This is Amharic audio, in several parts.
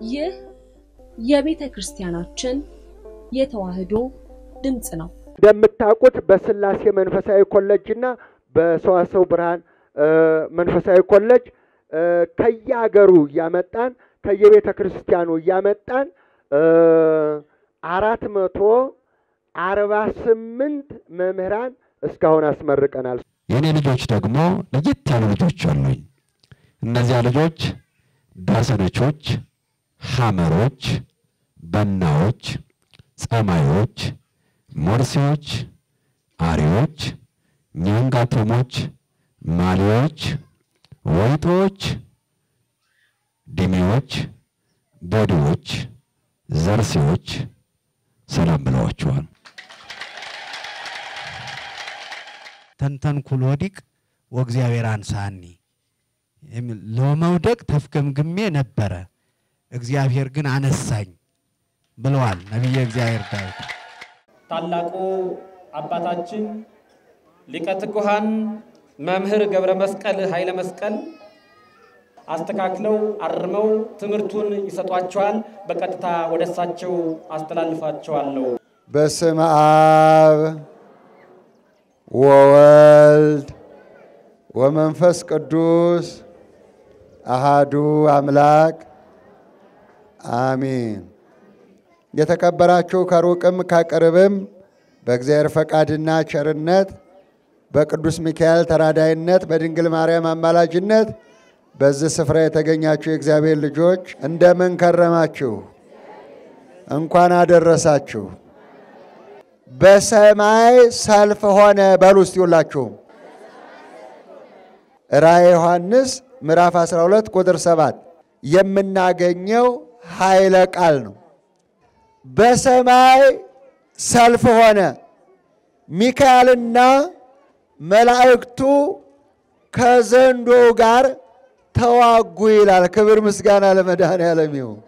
ይህ የቤተ ክርስቲያናችን የተዋሕዶ ድምፅ ነው። እንደምታውቁት በስላሴ መንፈሳዊ ኮሌጅ እና በሰዋሰው ብርሃን መንፈሳዊ ኮሌጅ ከየሀገሩ እያመጣን ከየቤተ ክርስቲያኑ እያመጣን አራት መቶ አርባ ስምንት መምህራን እስካሁን አስመርቀናል። የእኔ ልጆች ደግሞ ለየት ያሉ ልጆች አሉኝ። እነዚያ ልጆች ዳሰነቾች፣ ሐመሮች፣ በናዎች፣ ጸማዮች፣ ሞርሴዎች፣ አሪዎች፣ ኛንጋቶሞች፣ ማሊዎች፣ ወይጦች፣ ዲሜዎች፣ ቦዲዎች፣ ዘርሴዎች ሰላም ብለዋቸዋል። ተንተንኩል ወዲቅ ወእግዚአብሔር አንሳኒ የሚል ለመውደቅ ተፍገምግሜ ነበረ፣ እግዚአብሔር ግን አነሳኝ ብለዋል ነቢየ እግዚአብሔር ዳዊት። ታላቁ አባታችን ሊቀ ትጉሃን መምህር ገብረ መስቀል ኃይለ መስቀል አስተካክለው አርመው ትምህርቱን ይሰጧቸዋል። በቀጥታ ወደ እሳቸው አስተላልፋቸዋለሁ። በስመ አብ ወወልድ ወመንፈስ ቅዱስ አሃዱ አምላክ አሚን። የተከበራችሁ ከሩቅም ከቅርብም በእግዚአብሔር ፈቃድና ቸርነት በቅዱስ ሚካኤል ተራዳይነት በድንግል ማርያም አማላጅነት በዚህ ስፍራ የተገኛችሁ የእግዚአብሔር ልጆች እንደምን ከረማችሁ? እንኳን አደረሳችሁ። በሰማይ ሰልፍ ሆነ በሉ እስቲ ሁላችሁም። ራእየ ዮሐንስ ምዕራፍ 12 ቁጥር 7 የምናገኘው ኃይለ ቃል ነው። በሰማይ ሰልፍ ሆነ፣ ሚካኤልና መላእክቱ ከዘንዶ ጋር ተዋጉ ይላል። ክብር ምስጋና ለመድኃኔዓለም ይሁን።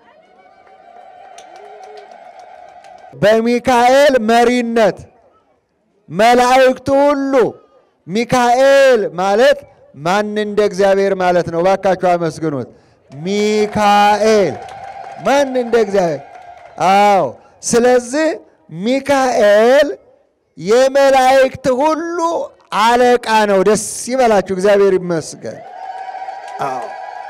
በሚካኤል መሪነት መላእክቱ ሁሉ ሚካኤል ማለት ማን እንደ እግዚአብሔር ማለት ነው። ባካችሁ አመስግኑት። ሚካኤል ማን እንደ እግዚአብሔር? አዎ። ስለዚህ ሚካኤል የመላእክት ሁሉ አለቃ ነው። ደስ ይበላችሁ፣ እግዚአብሔር ይመስገን። አዎ።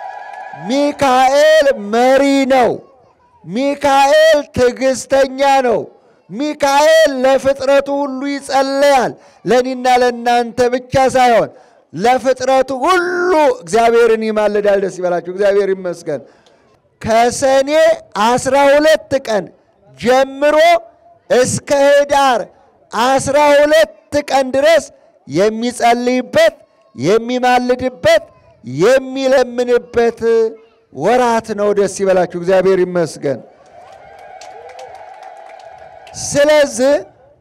ሚካኤል መሪ ነው። ሚካኤል ትዕግስተኛ ነው። ሚካኤል ለፍጥረቱ ሁሉ ይጸለያል። ለእኔና ለእናንተ ብቻ ሳይሆን ለፍጥረቱ ሁሉ እግዚአብሔርን ይማልዳል። ደስ ይበላችሁ፣ እግዚአብሔር ይመስገን። ከሰኔ አስራ ሁለት ቀን ጀምሮ እስከ ህዳር አስራ ሁለት ቀን ድረስ የሚጸልይበት የሚማልድበት የሚለምንበት ወራት ነው። ደስ ይበላችሁ፣ እግዚአብሔር ይመስገን። ስለዚህ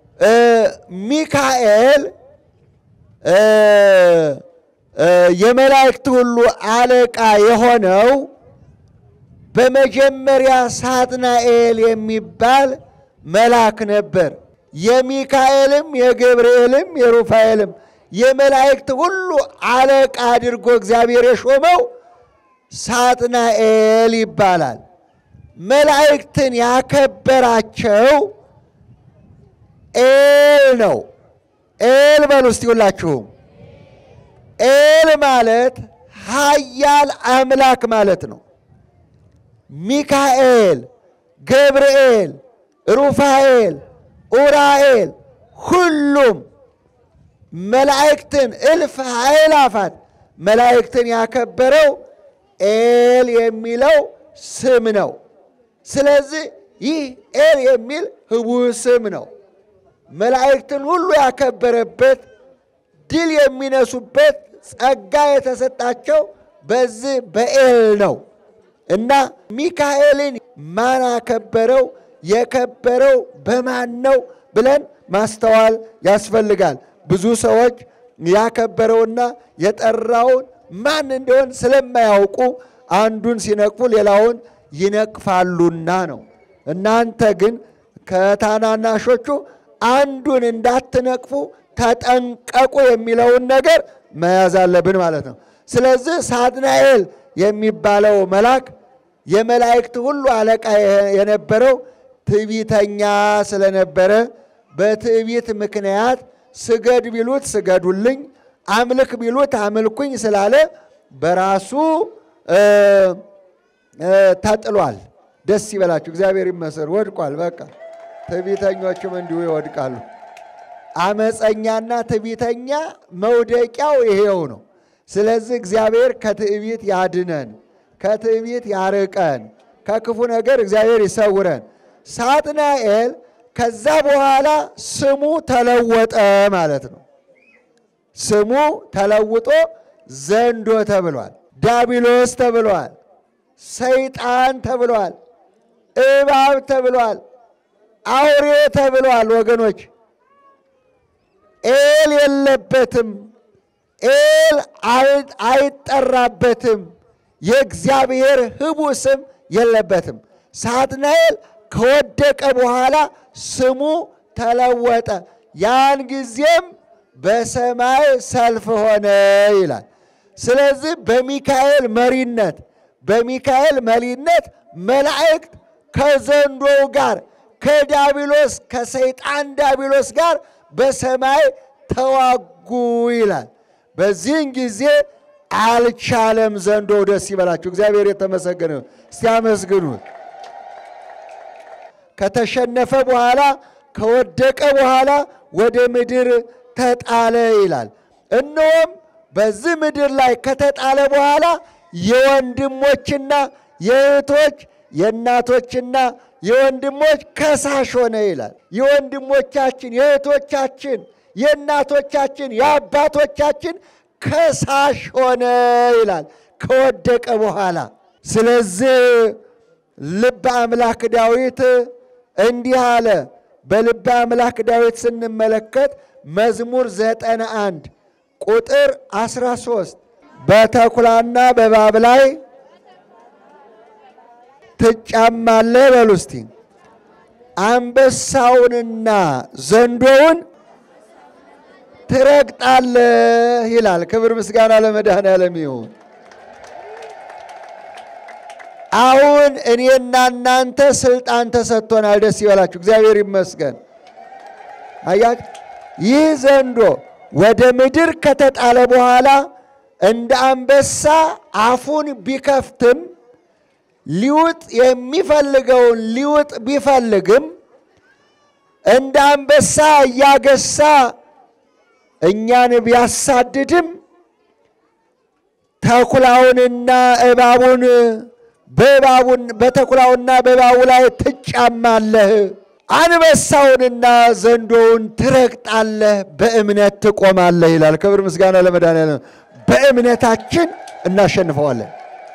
ሚካኤል የመላእክት ሁሉ አለቃ የሆነው በመጀመሪያ ሳጥናኤል የሚባል መልአክ ነበር። የሚካኤልም የገብርኤልም የሩፋኤልም የመላእክት ሁሉ አለቃ አድርጎ እግዚአብሔር የሾመው ሳጥናኤል ይባላል። መላእክትን ያከበራቸው ኤል ነው። ኤል በሉ እስቲ ሁላችሁም። ኤል ማለት ኃያል አምላክ ማለት ነው። ሚካኤል፣ ገብርኤል፣ ሩፋኤል፣ ኡራኤል ሁሉም መላእክትን እልፍ ኃይላፋት መላእክትን ያከበረው ኤል የሚለው ስም ነው። ስለዚህ ይህ ኤል የሚል ህቡዕ ስም ነው። መላእክትን ሁሉ ያከበረበት ድል የሚነሱበት ጸጋ የተሰጣቸው በዚህ በኤል ነው እና ሚካኤልን ማን አከበረው? የከበረው በማን ነው ብለን ማስተዋል ያስፈልጋል። ብዙ ሰዎች ያከበረውና የጠራውን ማን እንደሆን ስለማያውቁ አንዱን ሲነቅፉ ሌላውን ይነቅፋሉና ነው። እናንተ ግን ከታናናሾቹ አንዱን እንዳትነቅፉ ተጠንቀቁ የሚለውን ነገር መያዝ አለብን ማለት ነው። ስለዚህ ሳጥናኤል የሚባለው መልአክ የመላእክት ሁሉ አለቃ የነበረው ትዕቢተኛ ስለነበረ በትዕቢት ምክንያት ስገድ ቢሉት ስገዱልኝ፣ አምልክ ቢሉት አምልኩኝ ስላለ በራሱ ተጥሏል። ደስ ይበላችሁ፣ እግዚአብሔር ይመስገን። ወድቋል። በቃ ትዕቢተኞችም እንዲሁ ይወድቃሉ። አመፀኛና ትዕቢተኛ መውደቂያው ይሄው ነው። ስለዚህ እግዚአብሔር ከትዕቢት ያድነን፣ ከትዕቢት ያርቀን፣ ከክፉ ነገር እግዚአብሔር ይሰውረን። ሳጥናኤል ከዛ በኋላ ስሙ ተለወጠ ማለት ነው። ስሙ ተለውጦ ዘንዶ ተብሏል፣ ዳቢሎስ ተብሏል፣ ሰይጣን ተብሏል፣ እባብ ተብሏል፣ አውሬ ተብሏል። ወገኖች ኤል የለበትም፣ ኤል አይጠራበትም፣ የእግዚአብሔር ህቡ ስም የለበትም። ሳጥናኤል ከወደቀ በኋላ ስሙ ተለወጠ። ያን ጊዜም በሰማይ ሰልፍ ሆነ ይላል። ስለዚህ በሚካኤል መሪነት በሚካኤል መሪነት መላእክት ከዘንዶው ጋር ከዳቢሎስ ከሰይጣን ዳቢሎስ ጋር በሰማይ ተዋጉ ይላል። በዚህን ጊዜ አልቻለም ዘንዶ። ደስ ይበላችሁ፣ እግዚአብሔር የተመሰገነ ይሁን። እስቲ አመስግኑት። ከተሸነፈ በኋላ ከወደቀ በኋላ ወደ ምድር ተጣለ ይላል። እነሆም በዚህ ምድር ላይ ከተጣለ በኋላ የወንድሞችና የእህቶች የእናቶችና የወንድሞች ከሳሽ ሆነ ይላል። የወንድሞቻችን የእህቶቻችን የእናቶቻችን የአባቶቻችን ከሳሽ ሆነ ይላል ከወደቀ በኋላ። ስለዚህ ልበ አምላክ ዳዊት እንዲህ አለ። በልበ አምላክ ዳዊት ስንመለከት መዝሙር ዘጠና አንድ ቁጥር 13 በተኩላና በእባብ ላይ ትጫማለህ በሉ እስቲ። አንበሳውንና ዘንዶውን ትረግጣለህ ይላል። ክብር ምስጋና ለመድኃኔዓለም ይሁን። አሁን እኔና እናንተ ስልጣን ተሰጥቶናል። ደስ ይበላችሁ፣ እግዚአብሔር ይመስገን። አያት ይህ ዘንዶ ወደ ምድር ከተጣለ በኋላ እንደ አንበሳ አፉን ቢከፍትም ሊውጥ የሚፈልገውን ሊውጥ ቢፈልግም እንደ አንበሳ እያገሳ እኛን ቢያሳድድም ተኩላውንና እባቡን በእባቡን በተኩላውና በእባቡ ላይ ትጫማለህ፣ አንበሳውንና ዘንዶውን ትረግጣለህ፣ በእምነት ትቆማለህ ይላል። ክብር ምስጋና ለመድኃኔዓለም። በእምነታችን እናሸንፈዋለን።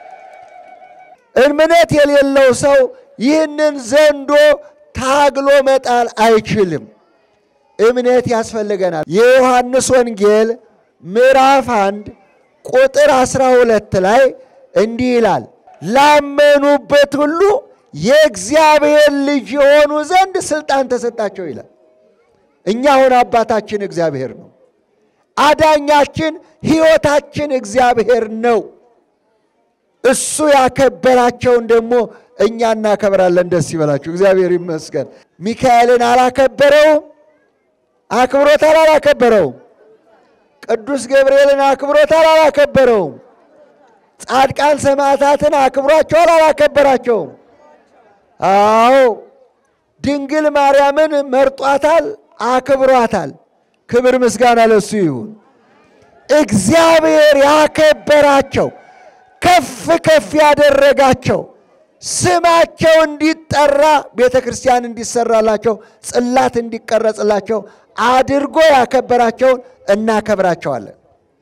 እምነት የሌለው ሰው ይህንን ዘንዶ ታግሎ መጣል አይችልም። እምነት ያስፈልገናል። የዮሐንስ ወንጌል ምዕራፍ አንድ ቁጥር አስራ ሁለት ላይ እንዲህ ይላል ላመኑበት ሁሉ የእግዚአብሔር ልጅ የሆኑ ዘንድ ስልጣን ተሰጣቸው ይላል። እኛ አሁን አባታችን እግዚአብሔር ነው። አዳኛችን ሕይወታችን እግዚአብሔር ነው። እሱ ያከበራቸውን ደግሞ እኛ እናከብራለን። ደስ ይበላችሁ፣ እግዚአብሔር ይመስገን። ሚካኤልን አላከበረውም? አክብሮታል? አላከበረውም? ቅዱስ ገብርኤልን አክብሮታል? አላከበረውም? ጻድቃን ሰማዕታትን አክብሯቸዋል? አላከበራቸውም? አዎ ድንግል ማርያምን መርጧታል፣ አክብሯታል። ክብር ምስጋና ለሱ ይሁን። እግዚአብሔር ያከበራቸው ከፍ ከፍ ያደረጋቸው ስማቸው እንዲጠራ ቤተ ክርስቲያን እንዲሰራላቸው ጽላት እንዲቀረጽላቸው አድርጎ ያከበራቸውን እናከብራቸዋለን።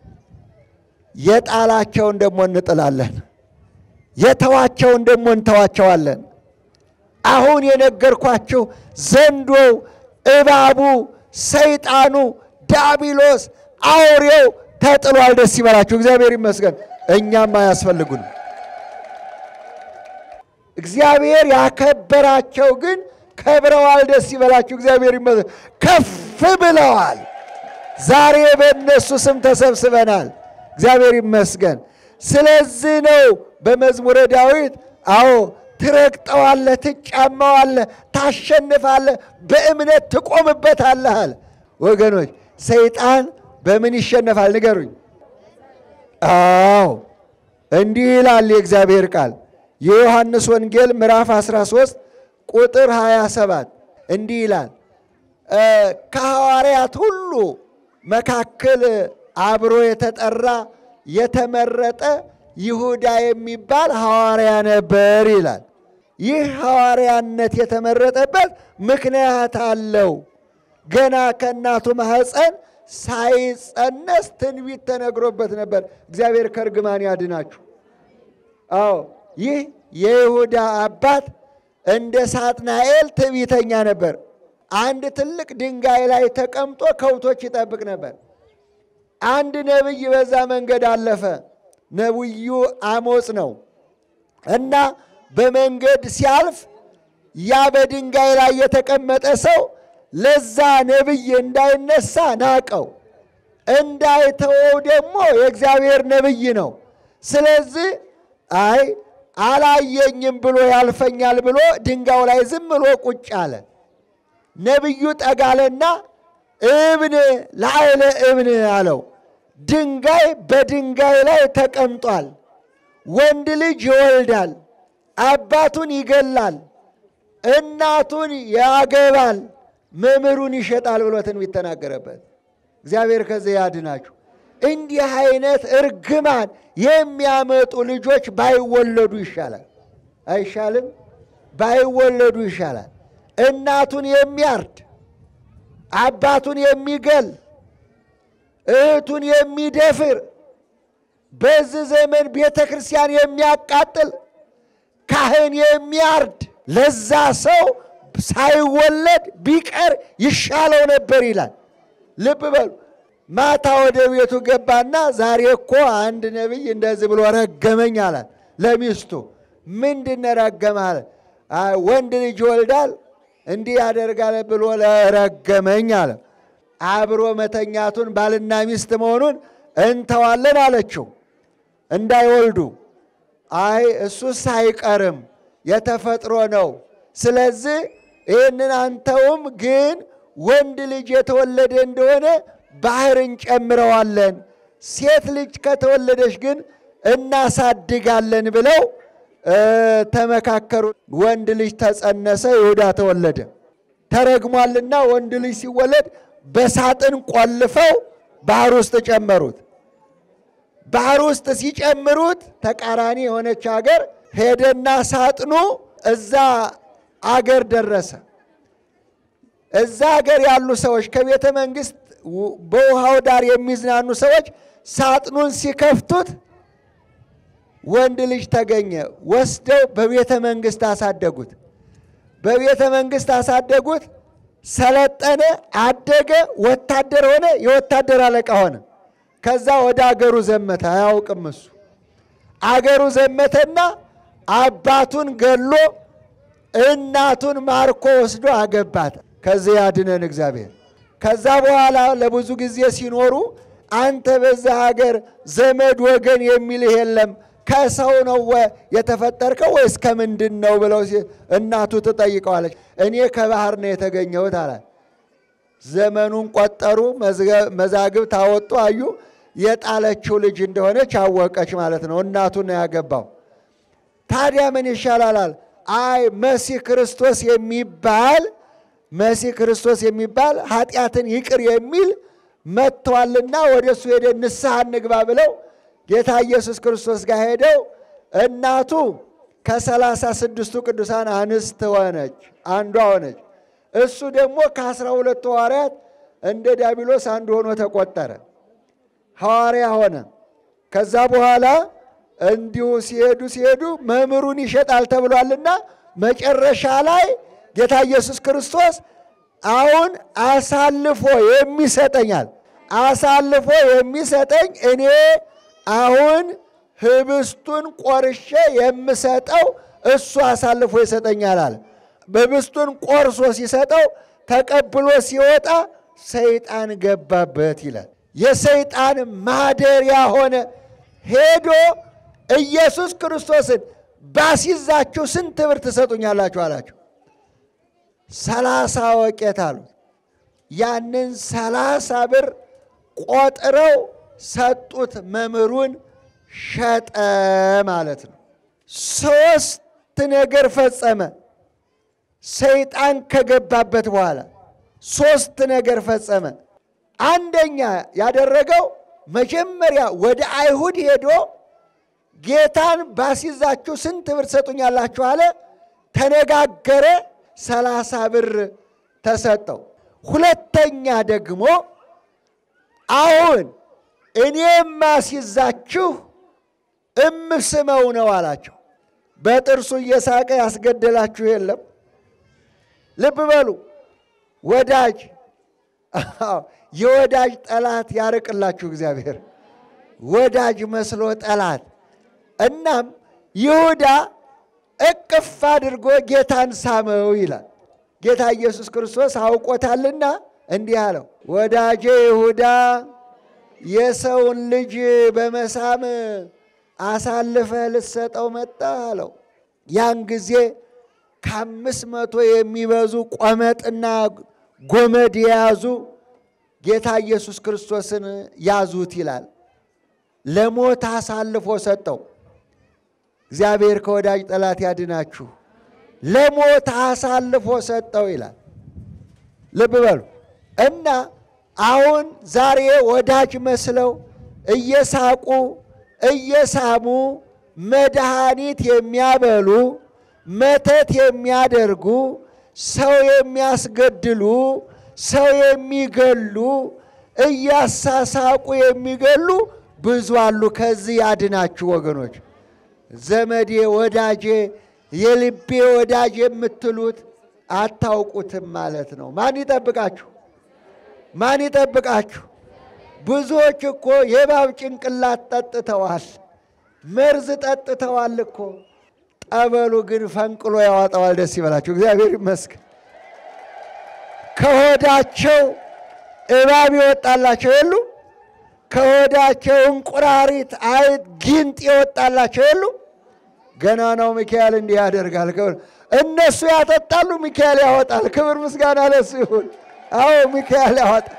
የጣላቸውን ደግሞ እንጥላለን። የተዋቸውን ደግሞ እንተዋቸዋለን። አሁን የነገርኳችሁ ዘንዶው፣ እባቡ፣ ሰይጣኑ፣ ዳቢሎስ፣ አውሬው ተጥሏል። ደስ ይበላችሁ፣ እግዚአብሔር ይመስገን። እኛም አያስፈልጉንም። እግዚአብሔር ያከበራቸው ግን ከብረዋል። ደስ ይበላችሁ፣ እግዚአብሔር ይመስገን። ከፍ ብለዋል። ዛሬ በእነሱ ስም ተሰብስበናል። እግዚአብሔር ይመስገን። ስለዚህ ነው በመዝሙረ ዳዊት አዎ ትረግጠዋለህ፣ ትጫማዋለህ፣ ታሸንፋለህ፣ በእምነት ትቆምበታለህ አለ። ወገኖች ሰይጣን በምን ይሸነፋል? ንገሩኝ። አዎ እንዲህ ይላል የእግዚአብሔር ቃል የዮሐንስ ወንጌል ምዕራፍ 13 ቁጥር 27 እንዲህ ይላል ከሐዋርያት ሁሉ መካከል አብሮ የተጠራ የተመረጠ ይሁዳ የሚባል ሐዋርያ ነበር ይላል። ይህ ሐዋርያነት የተመረጠበት ምክንያት አለው። ገና ከእናቱ ማኅፀን ሳይጸነስ ትንቢት ተነግሮበት ነበር። እግዚአብሔር ከእርግማን ያድናችሁ። አዎ ይህ የይሁዳ አባት እንደ ሳጥናኤል ትዕቢተኛ ነበር። አንድ ትልቅ ድንጋይ ላይ ተቀምጦ ከብቶች ይጠብቅ ነበር። አንድ ነቢይ በዛ መንገድ አለፈ። ነቢዩ አሞጽ ነው እና በመንገድ ሲያልፍ ያ በድንጋይ ላይ የተቀመጠ ሰው ለዛ ነቢይ እንዳይነሳ ናቀው። እንዳይተወው ደግሞ የእግዚአብሔር ነቢይ ነው። ስለዚህ አይ አላየኝም ብሎ ያልፈኛል ብሎ ድንጋዩ ላይ ዝም ብሎ ቁጭ አለ። ነቢዩ ጠጋለና እብን ላዕለ እብን አለው። ድንጋይ በድንጋይ ላይ ተቀምጧል። ወንድ ልጅ ይወልዳል፣ አባቱን ይገላል፣ እናቱን ያገባል፣ መምህሩን ይሸጣል ብሎ ትንቢት ተናገረበት። እግዚአብሔር ከዚህ ያድናችሁ። እንዲህ አይነት እርግማን የሚያመጡ ልጆች ባይወለዱ ይሻላል። አይሻልም? ባይወለዱ ይሻላል። እናቱን የሚያርድ አባቱን የሚገል እህቱን የሚደፍር በዚህ ዘመን ቤተ ክርስቲያን የሚያቃጥል ካህን የሚያርድ ለዛ ሰው ሳይወለድ ቢቀር ይሻለው ነበር ይላል። ልብ በሉ። ማታ ወደ ቤቱ ገባና ዛሬ እኮ አንድ ነቢይ እንደዚህ ብሎ ረገመኝ አላት ለሚስቱ። ምንድን ረገመ አለ። ወንድ ልጅ ይወልዳል እንዲህ ያደርጋል ብሎ ረገመኝ አለ። አብሮ መተኛቱን ባልና ሚስት መሆኑን እንተዋለን አለችው እንዳይወልዱ። አይ እሱስ አይቀርም የተፈጥሮ ነው። ስለዚህ ይህንን አንተውም፣ ግን ወንድ ልጅ የተወለደ እንደሆነ ባህር እንጨምረዋለን፣ ሴት ልጅ ከተወለደች ግን እናሳድጋለን ብለው ተመካከሩ። ወንድ ልጅ ተጸነሰ፣ ይሁዳ ተወለደ። ተረግሟልና ወንድ ልጅ ሲወለድ በሳጥን ቆልፈው ባህር ውስጥ ጨመሩት። ባህር ውስጥ ሲጨምሩት ተቃራኒ የሆነች ሀገር ሄደና ሳጥኑ እዛ አገር ደረሰ። እዛ ሀገር ያሉ ሰዎች ከቤተ መንግስት በውሃው ዳር የሚዝናኑ ሰዎች ሳጥኑን ሲከፍቱት ወንድ ልጅ ተገኘ። ወስደው በቤተ መንግስት አሳደጉት። በቤተ መንግስት አሳደጉት። ሰለጠነ፣ አደገ፣ ወታደር ሆነ፣ የወታደር አለቃ ሆነ። ከዛ ወደ አገሩ ዘመተ። አያውቅም እሱ። አገሩ ዘመተና አባቱን ገሎ እናቱን ማርኮ ወስዶ አገባት። ከዚህ ያድነን እግዚአብሔር። ከዛ በኋላ ለብዙ ጊዜ ሲኖሩ አንተ በዛ ሀገር ዘመድ ወገን የሚልህ የለም ከሰው ነው የተፈጠርከው ወይስ ከምንድን ነው ብለው እናቱ ትጠይቀዋለች። እኔ ከባህር ነው የተገኘሁት አለ። ዘመኑን ቆጠሩ፣ መዛግብት አወጡ፣ አዩ። የጣለችው ልጅ እንደሆነች አወቀች ማለት ነው። እናቱን ነው ያገባው። ታዲያ ምን ይሻላል? አይ መሲህ ክርስቶስ የሚባል መሲህ ክርስቶስ የሚባል ኃጢአትን ይቅር የሚል መጥቷልና ወደ እሱ ሄደን ንስሐ እንግባ ብለው ጌታ ኢየሱስ ክርስቶስ ጋር ሄደው እናቱ ከሰላሳ ስድስቱ ቅዱሳን አንስት ሆነች፣ አንዷ ሆነች። እሱ ደግሞ ከአስራ ሁለቱ ሐዋርያት እንደ ዲያብሎስ አንዱ ሆኖ ተቆጠረ፣ ሐዋርያ ሆነ። ከዛ በኋላ እንዲሁ ሲሄዱ ሲሄዱ መምህሩን ይሸጣል ተብሏልና መጨረሻ ላይ ጌታ ኢየሱስ ክርስቶስ አሁን አሳልፎ የሚሰጠኛል አሳልፎ የሚሰጠኝ እኔ አሁን ህብስቱን ቆርሼ የምሰጠው እሱ አሳልፎ ይሰጠኛል አለ። ህብስቱን ቆርሶ ሲሰጠው ተቀብሎ ሲወጣ ሰይጣን ገባበት ይላል። የሰይጣን ማደሪያ ሆነ። ሄዶ ኢየሱስ ክርስቶስን ባሲዛችሁ ስንት ብር ትሰጡኛላችሁ አላቸው። ሰላሳ ወቄት አሉት። ያንን ሰላሳ ብር ቆጥረው ሰጡት። መምህሩን ሸጠ ማለት ነው። ሶስት ነገር ፈጸመ። ሰይጣን ከገባበት በኋላ ሶስት ነገር ፈጸመ። አንደኛ ያደረገው መጀመሪያ ወደ አይሁድ ሄዶ ጌታን ባሲዛችሁ ስንት ብር ትሰጡኛላችሁ አለ። ተነጋገረ። ሰላሳ ብር ተሰጠው። ሁለተኛ ደግሞ አሁን እኔ የማስይዛችሁ እምስመው ነው አላቸው። በጥርሱ እየሳቀ ያስገደላችሁ የለም። ልብ በሉ ወዳጅ የወዳጅ ጠላት ያርቅላችሁ እግዚአብሔር። ወዳጅ መስሎ ጠላት። እናም ይሁዳ እቅፍ አድርጎ ጌታን ሳመው ይላል። ጌታ ኢየሱስ ክርስቶስ አውቆታልና እንዲህ አለው፣ ወዳጄ ይሁዳ የሰውን ልጅ በመሳም አሳልፈ ልሰጠው መጣ አለው። ያን ጊዜ ከአምስት መቶ የሚበዙ ቆመጥና ጎመድ የያዙ ጌታ ኢየሱስ ክርስቶስን ያዙት ይላል። ለሞት አሳልፎ ሰጠው። እግዚአብሔር ከወዳጅ ጠላት ያድናችሁ። ለሞት አሳልፎ ሰጠው ይላል። ልብ በሉ እና አሁን ዛሬ ወዳጅ መስለው እየሳቁ እየሳሙ መድኃኒት የሚያበሉ መተት የሚያደርጉ ሰው የሚያስገድሉ ሰው የሚገሉ እያሳሳቁ የሚገሉ ብዙ አሉ። ከዚህ ያድናችሁ ወገኖች። ዘመዴ፣ ወዳጄ፣ የልቤ ወዳጅ የምትሉት አታውቁትም ማለት ነው። ማን ይጠብቃችሁ? ማን ይጠብቃችሁ? ብዙዎች እኮ የእባብ ጭንቅላት ጠጥተዋል፣ መርዝ ጠጥተዋል እኮ። ጠበሉ ግን ፈንቅሎ ያዋጣዋል። ደስ ይበላችሁ፣ እግዚአብሔር ይመስገን። ከሆዳቸው እባብ ይወጣላቸው የሉ? ከሆዳቸው እንቁራሪት፣ አይጥ፣ ጊንጥ ይወጣላቸው የሉ? ገና ነው ሚካኤል እንዲህ ያደርጋል። ክብር እነሱ ያጠጣሉ፣ ሚካኤል ያወጣል። ክብር ምስጋና ለሱ ይሁን። አዎ ሚካኤል ያወጣል።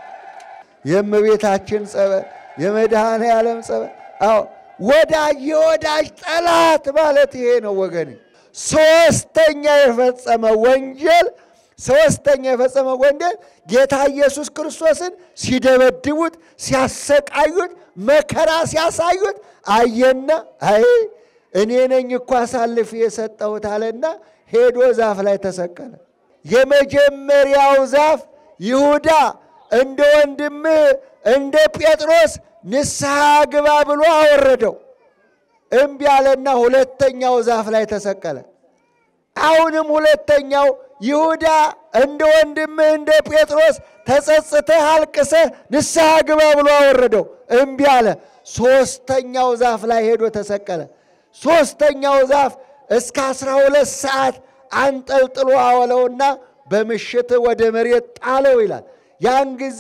የእመቤታችን ጸበል፣ የመድኃኔ ዓለም ጸበል። አዎ ወዳጅ የወዳጅ ጠላት ማለት ይሄ ነው ወገን። ሶስተኛ የፈጸመ ወንጀል ሶስተኛ የፈጸመ ወንጀል ጌታ ኢየሱስ ክርስቶስን ሲደበድቡት፣ ሲያሰቃዩት፣ መከራ ሲያሳዩት አየና አይ እኔ ነኝ እኮ አሳልፌ የሰጠሁት አለና ሄዶ ዛፍ ላይ ተሰቀለ። የመጀመሪያው ዛፍ ይሁዳ እንደ ወንድምህ እንደ ጴጥሮስ ንስሐ ግባ ብሎ አወረደው። እምቢ አለና ሁለተኛው ዛፍ ላይ ተሰቀለ። አሁንም ሁለተኛው ይሁዳ እንደ ወንድምህ እንደ ጴጥሮስ ተጸጽተህ አልቅሰህ ንስሐ ግባ ብሎ አወረደው። እምቢ አለ። ሶስተኛው ዛፍ ላይ ሄዶ ተሰቀለ። ሶስተኛው ዛፍ እስከ አስራ ሁለት ሰዓት አንጠልጥሎ አወለውና በምሽት ወደ መሬት ጣለው ይላል። ያን ጊዜ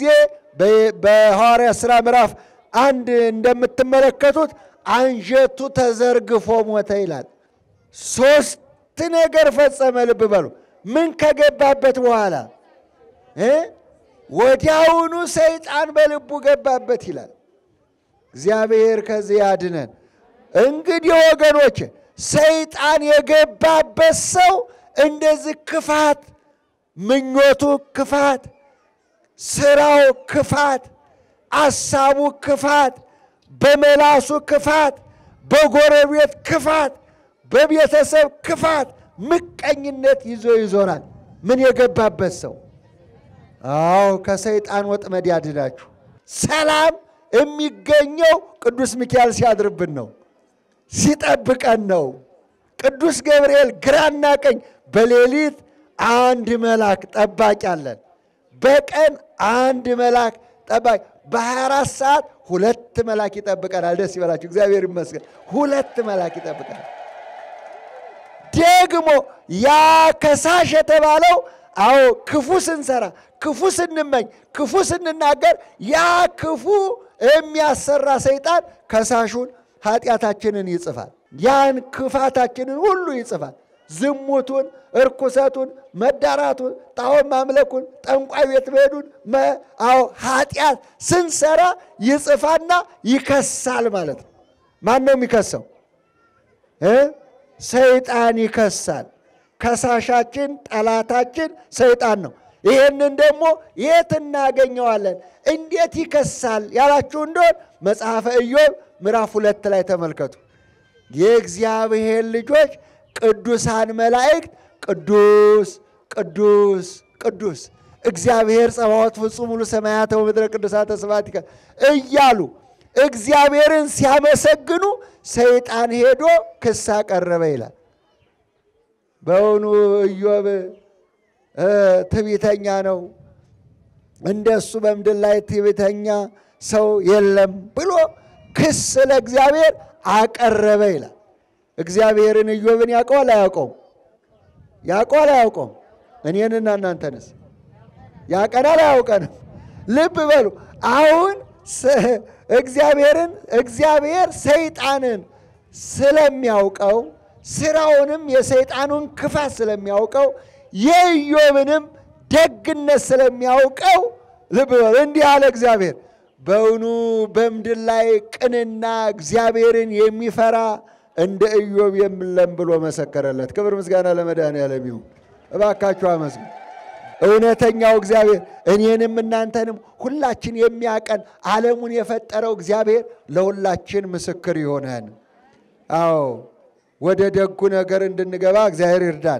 በሐዋርያ ሥራ ምዕራፍ አንድ እንደምትመለከቱት አንጀቱ ተዘርግፎ ሞተ ይላል። ሶስት ነገር ፈጸመ። ልብ በሉ። ምን ከገባበት በኋላ እ ወዲያውኑ ሰይጣን በልቡ ገባበት ይላል። እግዚአብሔር ከዚህ ያድነን። እንግዲህ ወገኖች ሰይጣን የገባበት ሰው እንደዚህ ክፋት፣ ምኞቱ ክፋት፣ ስራው ክፋት፣ አሳቡ ክፋት፣ በመላሱ ክፋት፣ በጎረቤት ክፋት፣ በቤተሰብ ክፋት፣ ምቀኝነት ይዞ ይዞራል። ምን የገባበት ሰው? አዎ ከሰይጣን ወጥመድ ያድናችሁ። ሰላም የሚገኘው ቅዱስ ሚካኤል ሲያድርብን ነው፣ ሲጠብቀን ነው። ቅዱስ ገብርኤል ግራና ቀኝ፣ በሌሊት አንድ መልአክ ጠባቂ አለን። በቀን አንድ መልአክ ጠባቂ፣ በ24 ሰዓት ሁለት መልአክ ይጠብቀናል። ደስ ይበላችሁ፣ እግዚአብሔር ይመስገን። ሁለት መልአክ ይጠብቀናል። ደግሞ ያ ከሳሽ የተባለው አዎ ክፉ ስንሰራ፣ ክፉ ስንመኝ፣ ክፉ ስንናገር ያ ክፉ የሚያሰራ ሰይጣን ከሳሹን ኃጢአታችንን ይጽፋል። ያን ክፋታችንን ሁሉ ይጽፋል። ዝሙቱን፣ እርኩሰቱን፣ መዳራቱን፣ ጣዖት ማምለኩን፣ ጠንቋይ ቤት መሄዱን፣ አዎ ኃጢአት ስንሰራ ይጽፋና ይከሳል ማለት ነው። ማን ነው የሚከሰው? ሰይጣን ይከሳል። ከሳሻችን ጠላታችን ሰይጣን ነው። ይህንን ደግሞ የት እናገኘዋለን? እንዴት ይከሳል ያላችሁ እንደሆን መጽሐፈ ኢዮብ ምዕራፍ ሁለት ላይ ተመልከቱ። የእግዚአብሔር ልጆች ቅዱሳን መላእክት ቅዱስ ቅዱስ ቅዱስ እግዚአብሔር ጸባዖት ፍጹም ሙሉ ሰማያተ ወምድረ ቅዱሳተ ስብሐቲከ እያሉ እግዚአብሔርን ሲያመሰግኑ ሰይጣን ሄዶ ክስ አቀረበ ይላል። በእውኑ ኢዮብ ትዕቢተኛ ነው፣ እንደሱ በምድር ላይ ትዕቢተኛ ሰው የለም ብሎ ክስ ለእግዚአብሔር አቀረበ ይላል። እግዚአብሔርን ኢዮብን ያውቀዋል አያውቀውም? ያውቀዋል አያውቀውም? እኔንና እናንተንስ ያውቀናል አያውቀንም? ልብ በሉ አሁን እግዚአብሔርን እግዚአብሔር ሰይጣንን ስለሚያውቀው ስራውንም የሰይጣኑን ክፋት ስለሚያውቀው የኢዮብንም ደግነት ስለሚያውቀው ልብ በሉ እንዲህ አለ እግዚአብሔር በእውኑ በምድር ላይ ቅንና እግዚአብሔርን የሚፈራ እንደ ኢዮብ የለም ብሎ መሰከረለት። ክብር ምስጋና ለመድኃኔዓለም ይሁን። እባካችሁ አመስግኑ። እውነተኛው እግዚአብሔር እኔንም እናንተንም ሁላችን የሚያቀን ዓለሙን የፈጠረው እግዚአብሔር ለሁላችን ምስክር ይሆነን። አዎ ወደ ደጉ ነገር እንድንገባ እግዚአብሔር ይርዳን።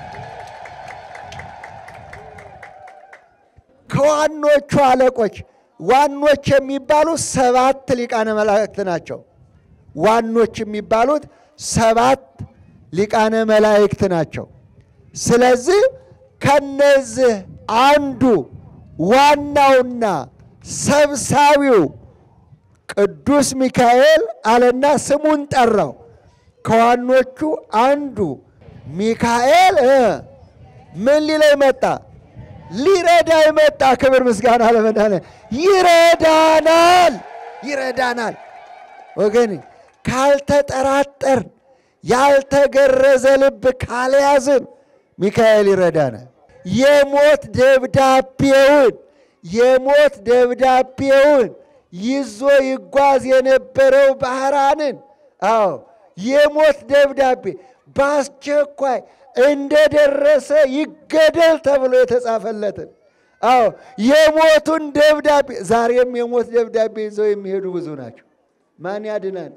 ከዋኖቹ አለቆች ዋኖች የሚባሉ ሰባት ሊቃነ መላእክት ናቸው። ዋኖች የሚባሉት ሰባት ሊቃነ መላእክት ናቸው። ስለዚህ ከነዚህ አንዱ ዋናውና ሰብሳቢው ቅዱስ ሚካኤል አለና ስሙን ጠራው። ከዋኖቹ አንዱ ሚካኤል ምን ሊለኝ መጣ? ሊረዳ መጣ። ክብር ምስጋና ለመድኃኔዓለም። ይረዳናል፣ ይረዳናል። ወገን ካልተጠራጠርን፣ ያልተገረዘ ልብ ካልያዝን ሚካኤል ይረዳናል። የሞት ደብዳቤውን የሞት ደብዳቤውን ይዞ ይጓዝ የነበረው ባህራንን አዎ የሞት ደብዳቤ በአስቸኳይ እንደደረሰ ይገደል ተብሎ የተጻፈለትን አዎ የሞቱን ደብዳቤ ዛሬም የሞት ደብዳቤ ይዘው የሚሄዱ ብዙ ናቸው። ማን ያድናል?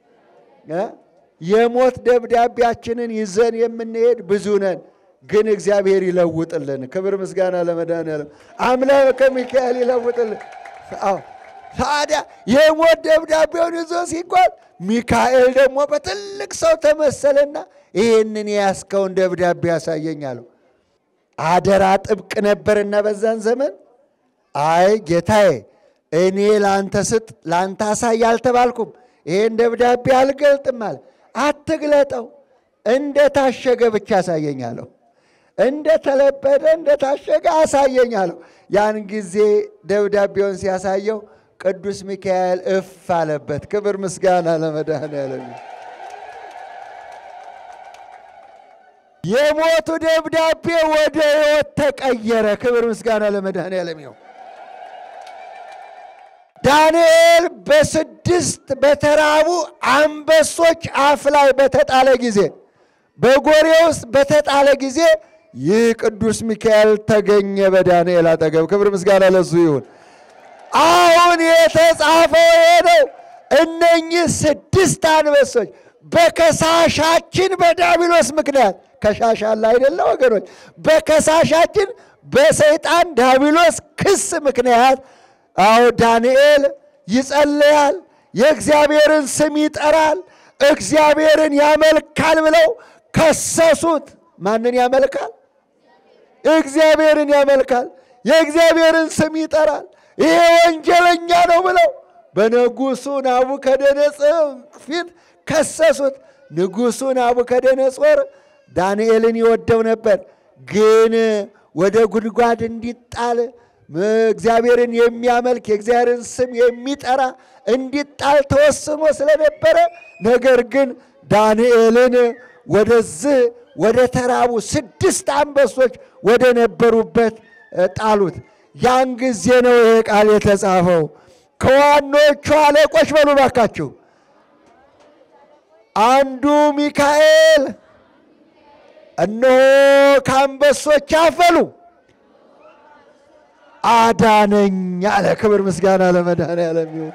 የሞት ደብዳቤያችንን ይዘን የምንሄድ ብዙ ነን። ግን እግዚአብሔር ይለውጥልን። ክብር ምስጋና ለመድኃኔዓለም። አምላከ ሚካኤል ይለውጥልን። አዎ ታዲያ የሞት ደብዳቤውን ይዞ ሲጓዝ ሚካኤል ደግሞ በትልቅ ሰው ተመሰለና ይህንን የያዝከውን ደብዳቤ ያሳየኝ አለው። አደራ ጥብቅ ነበርና በዛን ዘመን አይ ጌታዬ፣ እኔ ለአንተ ስጥ ለአንተ አሳይ አልተባልኩም። ይህን ደብዳቤ አልገልጥም አለ። አትግለጠው፣ እንደ ታሸገ ብቻ አሳየኝ አለው። እንደ ተለበደ እንደ ታሸገ አሳየኝ አለው። ያን ጊዜ ደብዳቤውን ሲያሳየው ቅዱስ ሚካኤል እፍ አለበት። ክብር ምስጋና ለመድኃኔዓለም። የሞቱ ደብዳቤ ወደ ሕይወት ተቀየረ። ክብር ምስጋና ለመድኃኔዓለም ይሁን። ዳንኤል በስድስት በተራቡ አንበሶች አፍ ላይ በተጣለ ጊዜ በጎሬ ውስጥ በተጣለ ጊዜ ይህ ቅዱስ ሚካኤል ተገኘ በዳንኤል አጠገብ። ክብር ምስጋና ለሱ ይሁን። አሁን የተጻፈው ሄደው እነኚህ ስድስት አንበሶች በከሳሻችን በዲያብሎስ ምክንያት ከሻሽ አለ አይደለ ወገኖች? በከሳሻችን በሰይጣን ዲያብሎስ ክስ ምክንያት አዎ ዳንኤል ይጸልያል፣ የእግዚአብሔርን ስም ይጠራል፣ እግዚአብሔርን ያመልካል ብለው ከሰሱት። ማንን ያመልካል? እግዚአብሔርን ያመልካል፣ የእግዚአብሔርን ስም ይጠራል። ይሄ ወንጀለኛ ነው ብለው በንጉሡ ናቡከደነጾር ፊት ከሰሱት። ንጉሡ ናቡከደነጾር ዳንኤልን ይወደው ነበር፣ ግን ወደ ጉድጓድ እንዲጣል እግዚአብሔርን የሚያመልክ የእግዚአብሔርን ስም የሚጠራ እንዲጣል ተወስኖ ስለነበረ ነገር ግን ዳንኤልን ወደዚህ ወደ ተራቡ ስድስት አንበሶች ወደ ነበሩበት ጣሉት። ያን ጊዜ ነው ይሄ ቃል የተጻፈው። ከዋኖቹ አለቆች በሉ ባካችሁ አንዱ ሚካኤል እነሆ ከአንበሶች አፈሉ አዳነኝ አለ። ክብር ምስጋና ለመድኃኔዓለም ይሁን።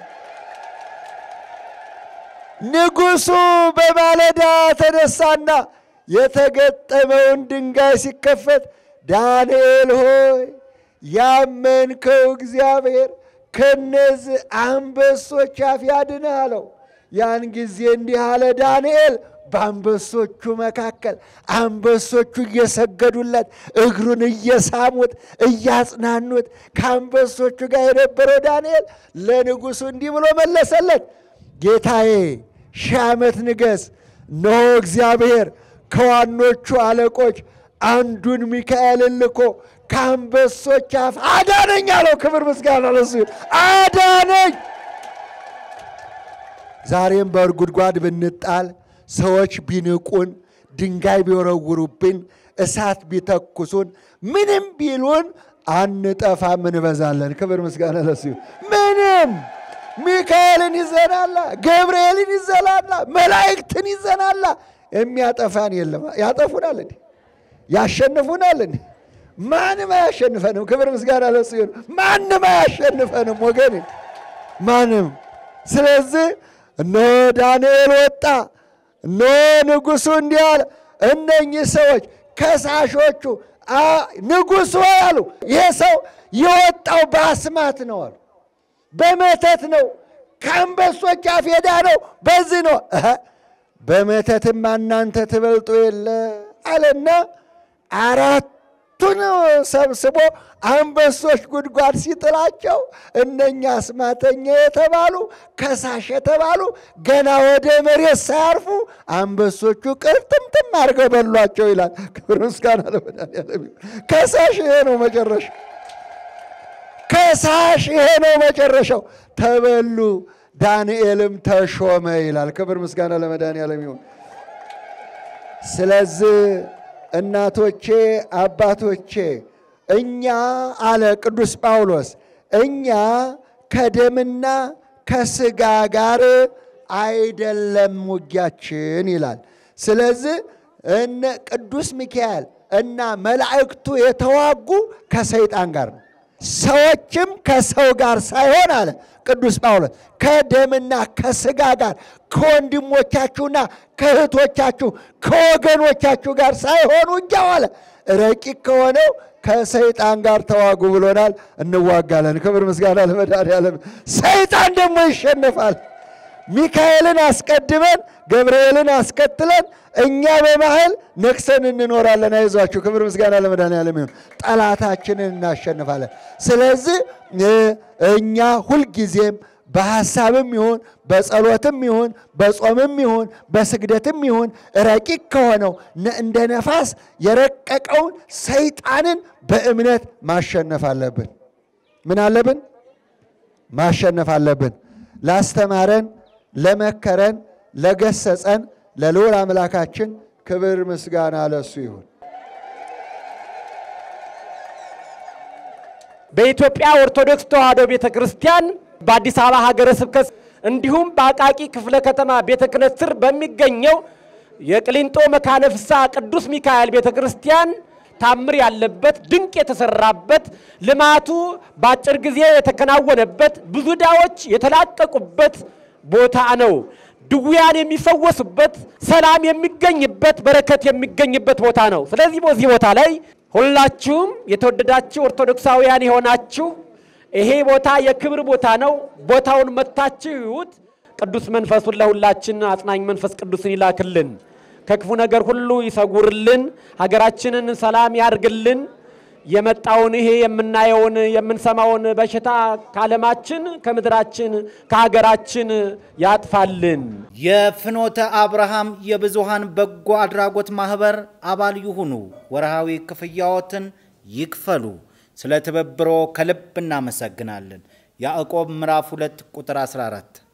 ንጉሡ በማለዳ ተነሳና የተገጠመውን ድንጋይ ሲከፈት ዳንኤል ሆይ ያመንከው እግዚአብሔር ከነዚህ አንበሶች አፍ ያድንህ አለው። ያን ጊዜ እንዲህ አለ ዳንኤል በአንበሶቹ መካከል አንበሶቹ እየሰገዱለት እግሩን እየሳሙት እያጽናኑት ከአንበሶቹ ጋር የነበረው ዳንኤል ለንጉሡ እንዲህ ብሎ መለሰለት፣ ጌታዬ ሺህ ዓመት ንገስ። እነሆ እግዚአብሔር ከዋኖቹ አለቆች አንዱን ሚካኤልን ልኮ ከአንበሶች አፍ አዳነኝ አለው። ክብር ምስጋና ለሱ ይሁን። አዳነኝ። ዛሬም በጉድጓድ ብንጣል ሰዎች ቢንቁን፣ ድንጋይ ቢወረውሩብን፣ እሳት ቢተኩሱን፣ ምንም ቢሉን አንጠፋም፣ እንበዛለን። ክብር ምስጋና ለሱ ይሁን። ምንም ሚካኤልን ይዘናላ፣ ገብርኤልን ይዘናላ፣ መላእክትን ይዘናላ። የሚያጠፋን የለም። ያጠፉናል እንዴ? ያሸንፉናል እንዴ? ማንም አያሸንፈንም። ክብር ምስጋና ለሱ ይሁን። ማንም አያሸንፈንም ወገን፣ ማንም። ስለዚህ እነሆ ዳንኤል ወጣ። እነሆ ንጉሡ እንዲህ አለ፣ እነኚህ ሰዎች ከሳሾቹ ንጉሥ ሆይ አሉ፣ ይሄ ሰው የወጣው በአስማት ነው አሉ፣ በመተት ነው፣ ከአንበሶች አፍ የዳነው በዚህ ነው። በመተትማ እናንተ ትበልጡ የለ አለና አራቱን ሰብስቦ አንበሶች ጉድጓድ ሲጥላቸው እነኛ አስማተኛ የተባሉ ከሳሽ የተባሉ ገና ወደ መሬት ሳያርፉ አንበሶቹ ቅርጥምጥም አድርገው በሏቸው ይላል። ክብር ምስጋና ለመድኃኒዓለም። ከሳሽ ይሄ ነው መጨረሻው። ከሳሽ ይሄ ነው መጨረሻው። ተበሉ፣ ዳንኤልም ተሾመ ይላል። ክብር ምስጋና ለመድኃኒዓለም ይሁን። ስለዚህ እናቶቼ አባቶቼ እኛ አለ ቅዱስ ጳውሎስ እኛ ከደምና ከስጋ ጋር አይደለም ውጊያችን ይላል። ስለዚህ እነ ቅዱስ ሚካኤል እና መላእክቱ የተዋጉ ከሰይጣን ጋር ነው። ሰዎችም ከሰው ጋር ሳይሆን አለ ቅዱስ ጳውሎስ ከደምና ከስጋ ጋር ከወንድሞቻችሁና ከእህቶቻችሁ ከወገኖቻችሁ ጋር ሳይሆን ውጊያው አለ ረቂቅ ከሆነው ከሰይጣን ጋር ተዋጉ ብሎናል። እንዋጋለን። ክብር ምስጋና ለመድኃኒዓለም። ሰይጣን ደግሞ ይሸነፋል። ሚካኤልን አስቀድመን ገብርኤልን አስከትለን እኛ በመሃል ነግሰን እንኖራለን። አይዟችሁ። ክብር ምስጋና ለመድኃኒዓለም ይሁን። ጠላታችንን እናሸንፋለን። ስለዚህ እኛ ሁልጊዜም በሐሳብም ይሁን በጸሎትም ይሁን በጾምም ይሁን በስግደትም ይሁን ረቂቅ ከሆነው እንደ ነፋስ የረቀቀውን ሰይጣንን በእምነት ማሸነፍ አለብን። ምን አለብን? ማሸነፍ አለብን። ላስተማረን፣ ለመከረን፣ ለገሰጸን ለልዑል አምላካችን ክብር ምስጋና ለሱ ይሁን። በኢትዮጵያ ኦርቶዶክስ ተዋሕዶ ቤተ ክርስቲያን በአዲስ አበባ ሀገረ ስብከት እንዲሁም በአቃቂ ክፍለ ከተማ ቤተ ክህነት ስር በሚገኘው የቅሊንጦ መካነ ፍስሐ ቅዱስ ሚካኤል ቤተ ክርስቲያን ታምር ያለበት ድንቅ የተሰራበት ልማቱ በአጭር ጊዜ የተከናወነበት ብዙ ዕዳዎች የተላቀቁበት ቦታ ነው። ድውያን የሚፈወሱበት፣ ሰላም የሚገኝበት፣ በረከት የሚገኝበት ቦታ ነው። ስለዚህ በዚህ ቦታ ላይ ሁላችሁም የተወደዳችሁ ኦርቶዶክሳውያን የሆናችሁ ይሄ ቦታ የክብር ቦታ ነው። ቦታውን መታችሁ ይዩት። ቅዱስ መንፈሱን ለሁላችን አጽናኝ መንፈስ ቅዱስን ይላክልን፣ ከክፉ ነገር ሁሉ ይሰጉርልን፣ ሀገራችንን ሰላም ያርግልን። የመጣውን ይሄ የምናየውን የምንሰማውን በሽታ ከዓለማችን ከምድራችን ከሀገራችን ያጥፋልን። የፍኖተ አብርሃም የብዙሃን በጎ አድራጎት ማህበር አባል ይሁኑ። ወርሃዊ ክፍያዎትን ይክፈሉ። ስለ ትብብሮ ከልብ እናመሰግናለን። ያዕቆብ ምዕራፍ 2 ቁጥር 14